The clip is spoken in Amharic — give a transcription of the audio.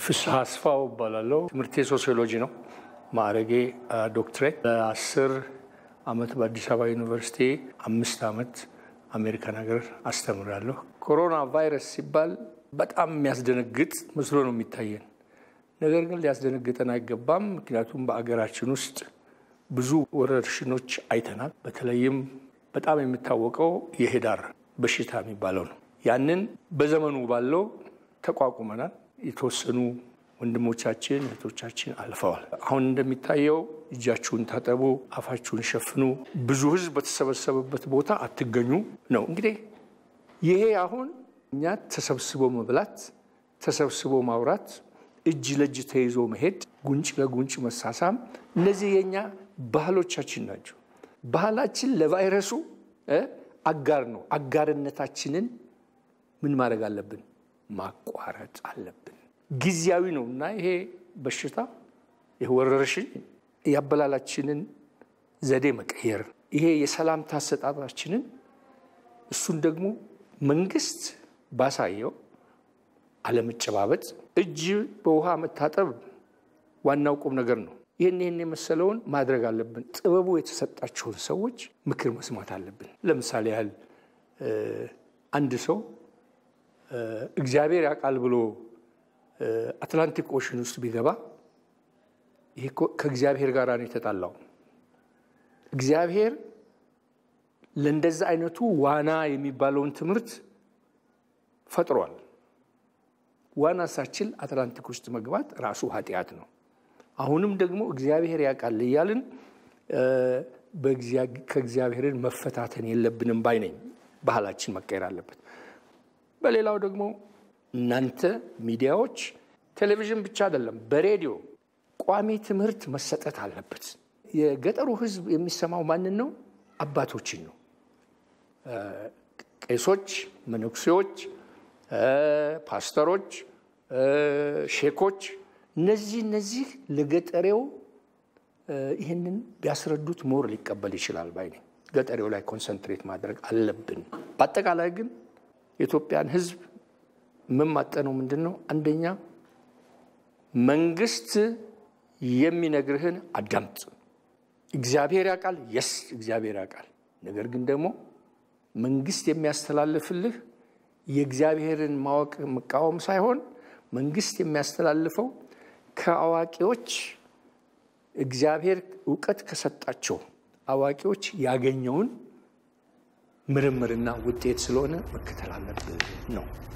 ፍስሐ አስፋው እባላለሁ። ትምህርቴ ሶሲዮሎጂ ነው። ማዕረጌ ዶክትሬት። ለአስር ዓመት በአዲስ አበባ ዩኒቨርሲቲ፣ አምስት ዓመት አሜሪካን ሀገር አስተምራለሁ። ኮሮና ቫይረስ ሲባል በጣም የሚያስደነግጥ መስሎ ነው የሚታየን። ነገር ግን ሊያስደነግጠን አይገባም። ምክንያቱም በአገራችን ውስጥ ብዙ ወረርሽኖች አይተናል። በተለይም በጣም የሚታወቀው የሄዳር በሽታ የሚባለው ነው። ያንን በዘመኑ ባለው ተቋቁመናል። የተወሰኑ ወንድሞቻችን እህቶቻችን አልፈዋል። አሁን እንደሚታየው እጃችሁን ታጠቡ፣ አፋችሁን ሸፍኑ፣ ብዙ ሕዝብ በተሰበሰበበት ቦታ አትገኙ ነው። እንግዲህ ይሄ አሁን እኛ ተሰብስቦ መብላት፣ ተሰብስቦ ማውራት፣ እጅ ለእጅ ተይዞ መሄድ፣ ጉንጭ ለጉንጭ መሳሳም፣ እነዚህ የኛ ባህሎቻችን ናቸው። ባህላችን ለቫይረሱ አጋር ነው። አጋርነታችንን ምን ማድረግ አለብን? ማቋረጥ አለብን። ጊዜያዊ ነው እና ይሄ በሽታ ይሄ ወረርሽኝ የአበላላችንን ዘዴ መቀየር፣ ይሄ የሰላምታ አሰጣጣችንን እሱን ደግሞ መንግስት ባሳየው አለመጨባበጥ፣ እጅ በውሃ መታጠብ ዋናው ቁም ነገር ነው። ይህን ይህን የመሰለውን ማድረግ አለብን። ጥበቡ የተሰጣቸውን ሰዎች ምክር መስማት አለብን። ለምሳሌ ያህል አንድ ሰው እግዚአብሔር ያውቃል ብሎ አትላንቲክ ኦሽን ውስጥ ቢገባ ይሄ ከእግዚአብሔር ጋር ነው የተጣላው። እግዚአብሔር ለእንደዛ አይነቱ ዋና የሚባለውን ትምህርት ፈጥሯል። ዋና ሳችል አትላንቲክ ውስጥ መግባት ራሱ ኃጢአት ነው። አሁንም ደግሞ እግዚአብሔር ያውቃል እያልን ከእግዚአብሔርን መፈታተን የለብንም ባይ ነኝ። ባህላችን መቀየር አለበት። በሌላው ደግሞ እናንተ ሚዲያዎች ቴሌቪዥን ብቻ አይደለም፣ በሬዲዮ ቋሚ ትምህርት መሰጠት አለበት። የገጠሩ ሕዝብ የሚሰማው ማንን ነው? አባቶችን ነው። ቄሶች፣ መነኩሴዎች፣ ፓስተሮች፣ ሼኮች እነዚህ እነዚህ ለገጠሬው ይህንን ቢያስረዱት ሞር ሊቀበል ይችላል ባይ ነኝ። ገጠሬው ላይ ኮንሰንትሬት ማድረግ አለብን። በአጠቃላይ ግን የኢትዮጵያን ሕዝብ የምማጠነው ምንድን ነው? አንደኛ መንግስት የሚነግርህን አዳምጥ። እግዚአብሔር ያውቃል፣ የስ እግዚአብሔር ያውቃል። ነገር ግን ደግሞ መንግስት የሚያስተላልፍልህ የእግዚአብሔርን ማወቅ መቃወም ሳይሆን መንግስት የሚያስተላልፈው ከአዋቂዎች እግዚአብሔር እውቀት ከሰጣቸው አዋቂዎች ያገኘውን ምርምርና ውጤት ስለሆነ መከተል አለብን ነው።